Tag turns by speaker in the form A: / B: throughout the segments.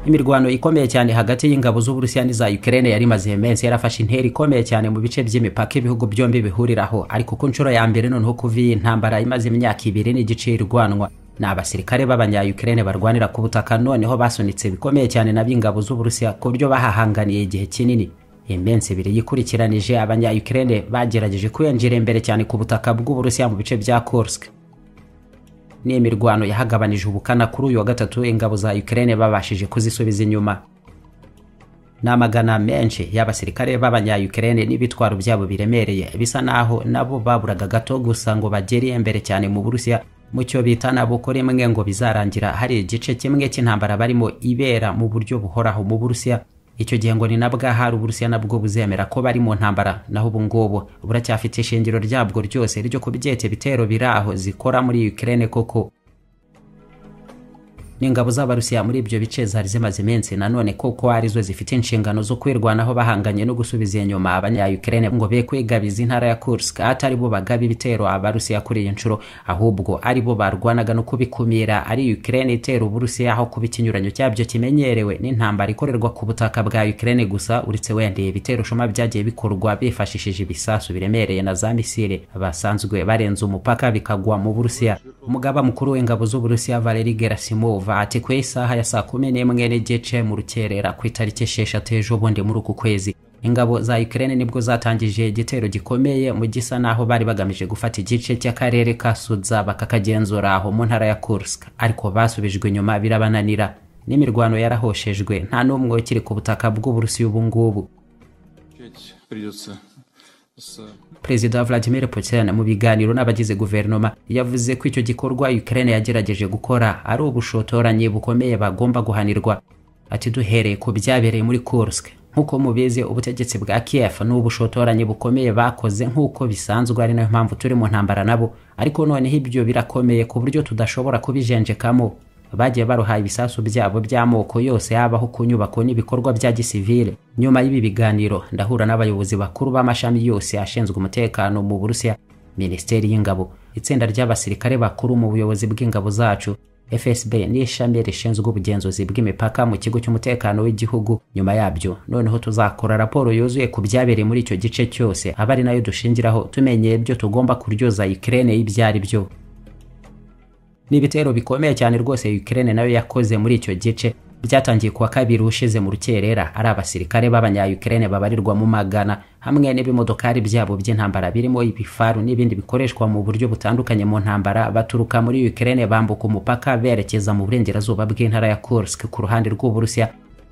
A: imirwano ikomeye cyane hagati y'ingabo z'uburusiya n'iza ukraine yari imaze iminsi yarafashe intera ikomeye cyane mu bice by'imipaka ibihugu byombi bihuriraho ariko ku nshuro ya mbere noneho kuva iyi ntambara imaze imyaka ibiri n'igice irwanwa ni abasirikare b'abanyayukrene barwanira ku butaka noneho basunitse bikomeye cyane n'ab'ingabo z'uburusiya ku buryo bahahanganiye igihe kinini iminsi ibiri yikurikiranije abanyayukrene bagerageje kwiyongera imbere cyane ku butaka bw'uburusiya mu bice bya kursk ni imirwano yahagabanije ubukana kuri uyu wa gatatu ingabo za Ukraine babashije kuzisubiza inyuma ni amagana menshi y'abasirikare b'abanyayukrene n'ibitwaro byabo biremereye bisa naho nabo baburaga gato gusa ngo bagere imbere cyane mu burusiya mu cyo bita nabukora imwe ngo bizarangira hari igice kimwe cy'intambara barimo ibera mu buryo buhoraho mu burusiya icyo gihe ngo ni nabwahari uburusiya nabwo buzemera ko bari mu ntambara naho ubu ngubu buracyafite ishingiro ryabwo ryose ryo kubyete bitero biri aho zikora muri Ukraine koko n'ingabo z'abarusiya muri ibyo bice zari zimaze iminsi nanone koko arizo zifite inshingano zo kwirwanaho bahanganye no gusubiza inyuma abanyayukrene ngo be kwigabiza intara ya kursk atari bo bagaba ibitero abarusiya kuri iyi nshuro ahubwo ari bo barwanaga no kubikumira ari ukraine itera uburusiya aho kuba ikinyuranyo cyabyo kimenyerewe n'intambara ikorerwa ku butaka bwa ukraine gusa uretse wenda ibitero shuma byagiye bikorwa bifashishije ibisasu biremereye na za misile basanzwe barenze umupaka bikagwa mu burusiya umugaba mukuru w'ingabo z'uburusiya valeri gerasimov ati ku isaha ya saa kumi n'imwe n'igice mu rukerera ku itariki esheshatu ejobundi muri uku kwezi ingabo za Ukraine nibwo zatangije igitero gikomeye mu gisa naho bari bagamije gufata igice cy'akarere ka Sudza bakakagenzura aho mu ntara ya Kursk ariko basubijwe inyuma birabananira n'imirwano yarahoshejwe nta n'umwe ukiri ku butaka bw'uburusiya ubu ngubu Perezida Vladimir Putin mu biganiro n'abagize guverinoma yavuze ko icyo gikorwa Ukraine yagerageje gukora ari ubushotoranyi bukomeye bagomba guhanirwa ati duhereye ku byabereye muri Kursk nk'uko mubizi ubutegetsi bwa Kiev ni ubushotoranyi bukomeye bakoze nk'uko bisanzwe ari nayo mpamvu turi mu ntambara nabo ariko noneho ibyo birakomeye ku buryo tudashobora kubijenjekamo bagiye baruhaye ibisasu byabo by'amoko yose yabaho ku nyubako n'ibikorwa bya gisivile nyuma y'ibi biganiro ndahura n'abayobozi bakuru b'amashami yose ashinzwe umutekano mu burusiya minisiteri y'ingabo itsinda ry'abasirikare bakuru mu buyobozi bw'ingabo zacu fsb n'ishami rishinzwe ubugenzuzi bw'imipaka mu kigo cy'umutekano w'igihugu nyuma yabyo noneho tuzakora raporo yuzuye ku byabereye muri icyo gice cyose aba ari nayo dushingiraho tumenye ibyo tugomba kuryoza ikirere y'ibyo ari byo ni ibitero bikomeye cyane rwose Ukraine nayo yakoze muri icyo gice byatangiye kuwa kabiri ushize mu rukerera ari abasirikare b'abanyayukrene babarirwa mu magana hamwe n'ibimodokari byabo by'intambara birimo ibifaru n'ibindi bikoreshwa mu buryo butandukanye mu ntambara baturuka muri Ukraine bambuka umupaka berekeza mu burengerazuba bw'intara ya Kursk ku ruhande rw'uburusiya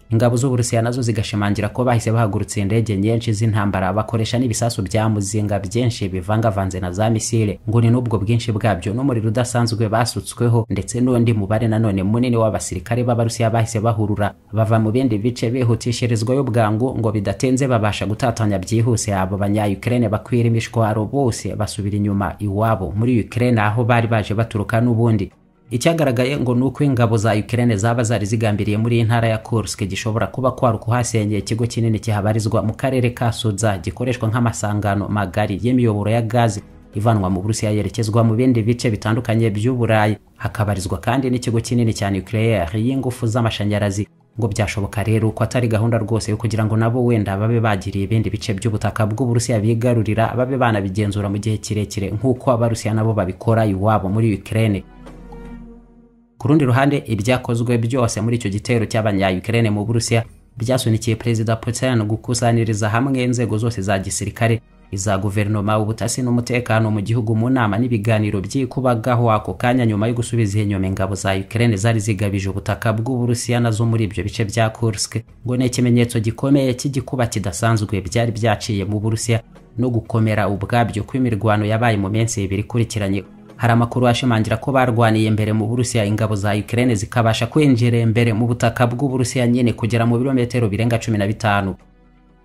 A: ingabo z'uburusiya nazo zigashimangira ko bahise bahagurutse indege nyinshi z'intambara bakoresha n'ibisasu bya muzinga byinshi bivangavanze na za misile ngo ni n'ubwo bwinshi bwabyo n'umuriro udasanzwe basutsweho ndetse n'undi mubare nanone munini w'abasirikare b'abarusiya bahise bahurura bava mu bindi bice bihutishirizwayo bwangu ngo bidatinze babasha gutatanya byihuse abo banyayukrene bakwira imishwaro bose basubira inyuma iwabo muri ukraine aho bari baje baturuka n'ubundi icyagaragaye ngo ni uko ingabo za Ukraine zaba zari zigambiriye muri iyi ntara ya Kursk gishobora kuba kwari kuhasenyeye ikigo kinini kihabarizwa mu karere ka Sudza gikoreshwa nk'amasangano magari y'imiyoboro ya gazi ivanwa mu Burusiya yerekezwa mu bindi bice bitandukanye by'Uburayi hakabarizwa kandi n'ikigo kinini cya nucleaire y'ingufu z'amashanyarazi ngo byashoboka rero ko atari gahunda rwose yo kugira ngo nabo wenda babe bagiriye ibindi bice by'ubutaka bw'Uburusiya bigarurira babe banabigenzura mu gihe kirekire nk'uko abarusiya nabo babikora iwabo muri Ukraine ku rundi ruhande ibyakozwe byose muri icyo gitero cy'abanyayukrene mu burusiya byasunikiye perezida putin gukusaniriza hamwe inzego zose za gisirikare iza guverinoma ubutasi n'umutekano mu gihugu mu nama n'ibiganiro by'ikubagaho ako kanya nyuma yo gusubiza inyuma ingabo za ukraine zari zigabije ubutaka bw'uburusiya nazo muri ibyo bice bya kursk ngo ni ikimenyetso gikomeye cy'igikuba kidasanzwe byari byaciye mu burusiya no gukomera ubwabyo kw'imirwano yabaye mu minsi ibiri ikurikiranye hari amakuru ashimangira ko barwaniye imbere mu burusiya ingabo za Ukraine zikabasha kwinjira imbere mu butaka bw'uburusiya nyine kugera mu birometero birenga cumi na bitanu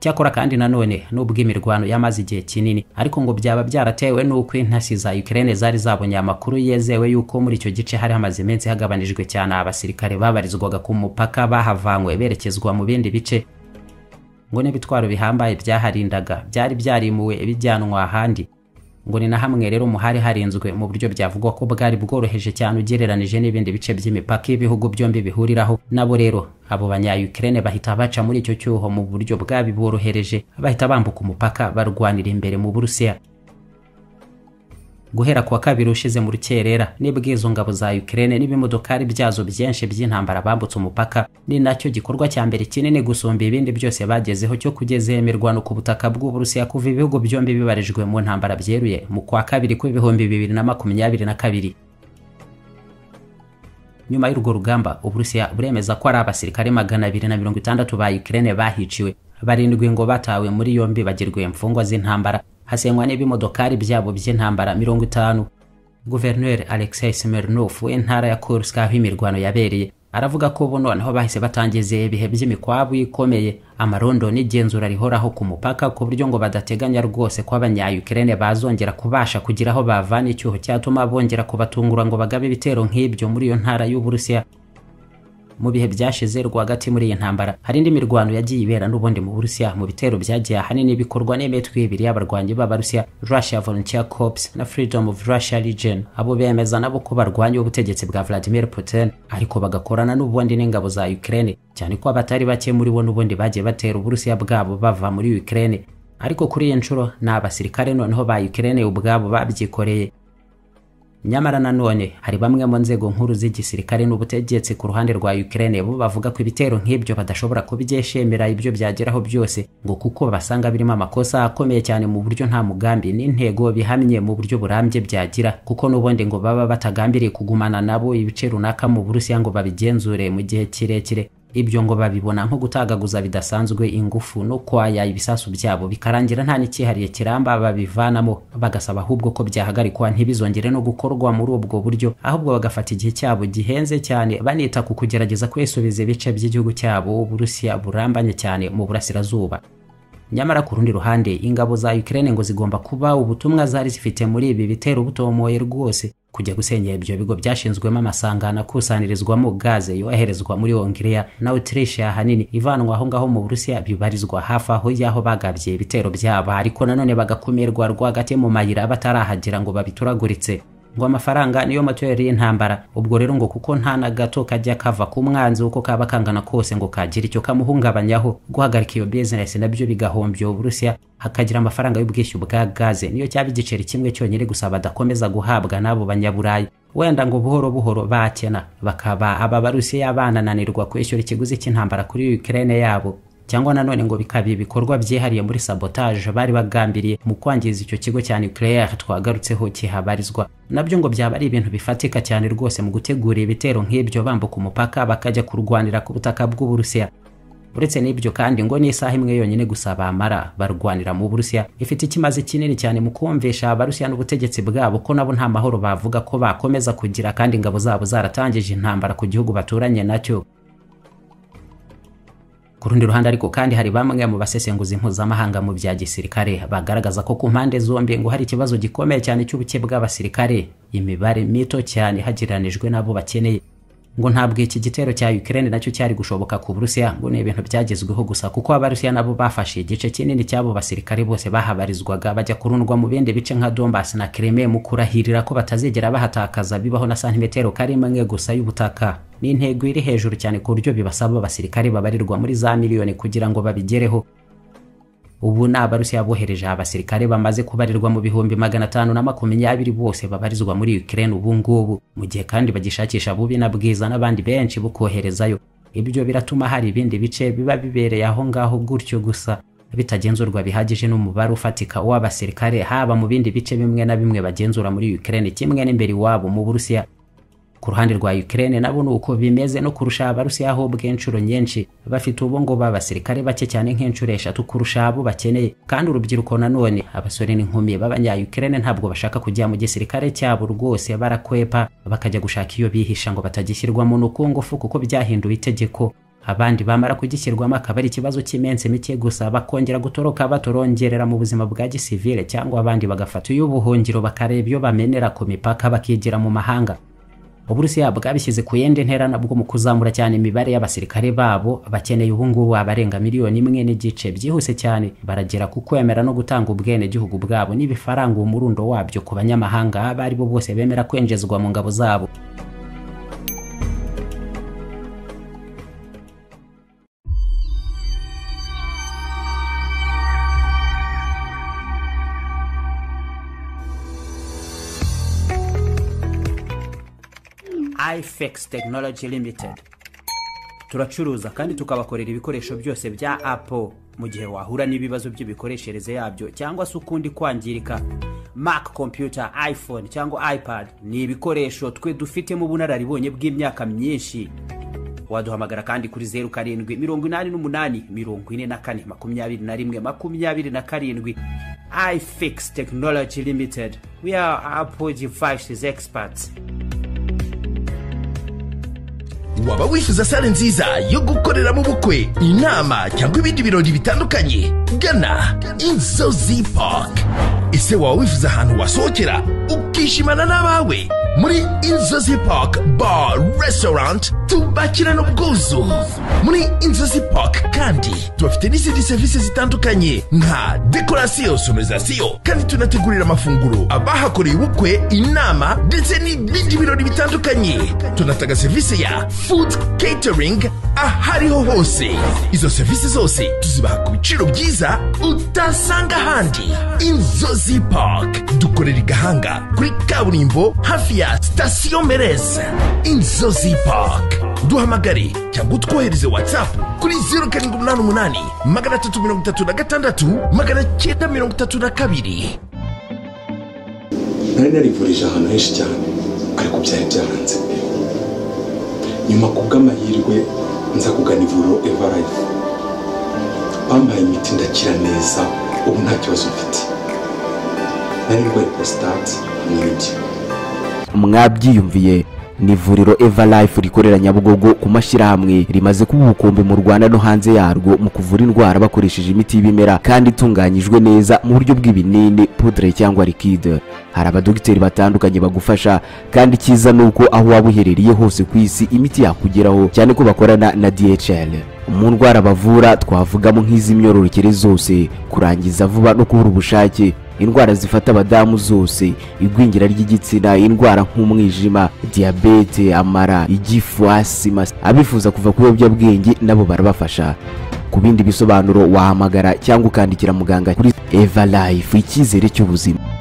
A: cyakora kandi nanone nubwo imirwano yamaze igihe kinini ariko ngo byaba byaratewe n'uko intasi za Ukraine zari zabonye amakuru yezewe y'uko muri icyo gice hari hamaze iminsi hagabanijwe cyane abasirikare babarizwaga ku mupaka bahavanywe berekezwa mu bindi bice ngo n'ibitwaro bihambaye byaharindaga byari byarimuwe bijyanwa ahandi ngo ni na hamwe rero mu hari harinzwe mu buryo byavugwa ko bwari bworoheje cyane ugereranije n'ibindi bice by'imipaka y'ibihugu byombi bihuriraho nabo rero abo banya Ukraine bahita baca muri icyo cyuho mu buryo bwabiborohereje bahita bambuka umupaka barwanira imbere mu Burusiya guhera kuwa kabiri ushize mu rukerera nibwo izo ngabo za Ukraine n'ibimodokari byazo byinshi by'intambara bambutse umupaka ni nacyo gikorwa cya mbere kinini gusumba ibindi byose bagezeho cyo kugeza imirwano ku butaka bw'uburusiya kuva ibihugu byombi bibarijwe mu ntambara byeruye mu kwa kabiri kw'ibihumbi bibiri na makumyabiri na kabiri nyuma y'urwo rugamba uburusiya buremeza ko ari abasirikare magana abiri na mirongo itandatu ba Ukraine bahiciwe barindwi ngo batawe muri yombi bagirwe imfungwa z'intambara hasenywa n'ibimodokari byabo by'intambara mirongo itanu guverineri alexei smirnov w'intara ya kursk aho imirwano yabereye aravuga ko ubu noneho bahise batangiza ibihe by'imikwabu ikomeye amarondo n'igenzura rihoraho ku mupaka ku buryo ngo badateganya rwose ko abanyayukrene bazongera kubasha kugira aho bavana icyuho cyatuma bongera kubatungura ngo bagabe ibitero nk'ibyo muri iyo ntara y'uburusiya mu bihe byashize rwagati muri iyi ntambara hari indi mirwano yagiye ibera n'ubundi mu Burusiya mu bitero byagiye ahanini bikorwa n'imitwe ibiri y'abarwanyi b'Abarusiya Russia Volunteer Corps na Freedom of Russia Legion abo bemeza nabo ko barwanya ubutegetsi bwa Vladimir Putin ariko bagakorana n'ubundi n'ingabo za Ukraine cyane ko abatari bake muri bo n'ubundi bagiye batera Uburusiya bwabo bava muri Ukraine ariko kuri iyi nshuro ni abasirikare noneho ba Ukraine ubwabo babyikoreye nyamara nanone hari bamwe mu nzego nkuru z'igisirikare n'ubutegetsi ku ruhande rwa Ukraine bo bavuga ko ibitero nk'ibyo badashobora kubyeshemera ibyo byageraho byose ngo kuko basanga birimo amakosa akomeye cyane mu buryo nta mugambi n'intego bihamye mu buryo burambye byagira kuko n'ubundi ngo baba batagambiriye kugumana nabo ibice runaka mu Burusiya ngo babigenzure mu gihe kirekire ibyo ngo babibona nko gutagaguza bidasanzwe ingufu no kwaya ibisasu byabo bikarangira nta n'icyihariye kiramba babivanamo bagasaba ahubwo ko byahagarikwa ntibizongere no gukorwa muri ubwo buryo ahubwo bagafata igihe cyabo gihenze cyane banita ku kugerageza kwisubiza ibice by'igihugu cyabo uburusiya burambanye cyane mu burasirazuba nyamara ku rundi ruhande ingabo za Ukraine ngo zigomba kuba ubutumwa zari zifite muri ibi bitero butomoye rwose kujya gusenyera ibyo bigo byashinzwemo amasangano akusanyirizwamo gaze yoherezwa muri Hongiriya na Autriche ahanini ivanwa aho ngaho mu Burusiya bibarizwa hafi aho y'aho bagabye ibitero byabo ariko nanone bagakumirwa rwagati mu mayira batarahagera ngo babituraguritse ngo amafaranga niyo materi y'intambara ubwo rero ngo kuko nta na gato kajya kava ku mwanzi uko kaba kangana kose ngo kagira icyo kamuhungabanyaho guhagarika iyo bizinesi nabyo bigahombya uburusiya hakagira amafaranga y'ubwishyu bwa gaze niyo cyaba igiceri kimwe cyonyine gusa badakomeza guhabwa n'abo banyaburayi wenda ngo buhoro buhoro bakena bakaba aba barusiya banananirwa kwishyura ikiguzi cy'intambara kuri ukraine yabo cyangwa nanone ngo bikaba ibikorwa byihariye muri sabotage bari bagambiriye mu kwangiza icyo kigo cya nucleaire twagarutseho kihabarizwa nabyo ngo byaba ari ibintu bifatika cyane rwose mu gutegura ibitero nk'ibyo bambuka umupaka bakajya kurwanira ku butaka bw'uburusiya uretse n'ibyo kandi ngo n'isaha imwe yonyine gusa bamara barwanira mu burusiya ifite ikimazi kinini cyane mu kumvisha abarusiya n'ubutegetsi bwabo ko nabo nta mahoro bavuga ko bakomeza kugira kandi ingabo zabo zaratangije intambara ku gihugu baturanye nacyo ku rundi ruhande ariko kandi hari bamwe mu basesenguzi mpuzamahanga mu bya gisirikare bagaragaza ko ku mpande zombi ngo hari ikibazo gikomeye cyane cy'ubuke bw'abasirikare imibare mito cyane hagereranijwe n'abo bakeneye ngo ntabwo iki gitero cya Ukraine nacyo cyari gushoboka ku Burusiya ngo ni ibintu byagezweho gusa kuko abarusiya nabo bafashe igice kinini cy'abo basirikare bose bahabarizwaga bajya kurundwa mu bindi bice nka Donbass na Crimea mu kurahirira ko batazigera bahatakaza bibaho na santimetero karimwe gusa y'ubutaka ni intego iri hejuru cyane ku buryo bibasaba abasirikare babarirwa muri za miliyoni kugira ngo babigereho ubu ni abarusiya bohereje abasirikare bamaze kubarirwa mu bihumbi magana atanu na makumyabiri bose babarizwa muri Ukraine ubu ngubu mu gihe kandi bagishakisha bubi na bwiza n'abandi benshi bo koherezayo ibyo biratuma hari ibindi bice biba bibereye aho ngaho gutyo gusa bitagenzurwa bihagije n'umubare ufatika w'abasirikare haba mu bindi bice bimwe na bimwe bagenzura muri Ukraine kimwe n'imbere iwabo mu Burusiya ku ruhande rwa Ukraine nabo nuko bimeze no kurusha abarusiya aho bw'inshuro nyinshi bafite ubu ngo b'abasirikare bake cyane nk'inshuro eshatu kurusha abo bakeneye kandi urubyiruko nanone abasore n'inkumi b'abanya Ukraine ntabwo bashaka kujya mu gisirikare cyabo rwose barakwepa bakajya gushaka iyo bihisha ngo batagishyirwamo n'ukungufu kuko byahinduye itegeko abandi bamara kugishyirwamo akaba ari ikibazo cy'iminsi mike gusa bakongera gutoroka batorongerera mu buzima bwa gisivile cyangwa abandi bagafata iy'ubuhungiro bakareba iyo bamenera ku mipaka bakigira mu mahanga uburusiya bwabishyize ku yindi ntera nabwo mu kuzamura cyane imibare y'abasirikare babo bakeneye ubungubu abarenga miliyoni imwe n'igice byihuse cyane baragera ku kwemera no gutanga ubwenegihugu bwabo n'ibifaranga umurundo wabyo ku banyamahanga abo ari bo bose bemera kwinjizwa mu ngabo zabo ifex technology limited turacuruza kandi tukabakorera ibikoresho byose bya apple mu gihe wahura n'ibibazo by'imikoreshereze yabyo cyangwa se ukundi kwangirika mac computer iphone cyangwa ipad ni ibikoresho twe dufitemo ubunararibonye bw'imyaka myinshi waduhamagara kandi kuri zeru karindwi mirongo inani n'umunani mirongo ine na kane makumyabiri na rimwe makumyabiri na karindwi ifix technology limited we are apple devices experts
B: waba wifuza sale nziza yo gukoreramo ubukwe inama cyangwa ibindi birori bitandukanye gana inzozi park ese waba wifuza ahantu wasohokera ukishimana n'abawe muri inzozi park bar restaurant tubakirana ubwuzu muri inzozi park kandi tubafite n'izindi serivisi zitandukanye nka dekorasiyo sonorizasiyo kandi tunategurira amafunguro abahakoreye ubukwe inama ndetse n'ibindi birori bitandukanye tunatanga serivisi ya food catering ahariho hose izo serivisi zose tuzibaha ku biciro byiza utasanga ahandi inzozi park dukorera i gahanga kuri kaburimbo hafi ya sitasiyo mereza inzozi park duhamagare cyangwa utwohereze whatsapp kuri zeru karindwi umunani umunani magana atatu mirongo itatu na gatandatu magana cyenda mirongo itatu na kabiri
C: nari narivurije ahantu henshi cyane ariko byari byaranze nyuma ku bw'amahirwe nza kugana ivuriro evarayifu bampaye imiti ndakira neza ubu nta kibazo mfite nari ndwaye porositate ni ibyo
D: mwabyiyumviye ni ivuriro everlife rikorera nyabugogo ku mashyirahamwe rimaze kuba ubukombe mu rwanda no hanze yarwo mu kuvura indwara bakoresheje imiti y'ibimera kandi itunganyijwe neza mu buryo bw'ibinini pudre cyangwa likide hari abadogiteri batandukanye bagufasha kandi icyiza ni uko aho waba uherereye hose ku isi imiti yakugeraho cyane ko bakorana na dhl mu ndwara bavura twavugamo nk'iz'imyororokere zose kurangiza vuba no kubura ubushake indwara zifata abadamu zose igwingira ry'igitsina indwara nk'umwijima diyabete amara igifu asima abifuza kuva ku biyobyabwenge nabo barabafasha ku bindi bisobanuro wahamagara cyangwa ukandikira muganga kuri eva life icyizere cy'ubuzima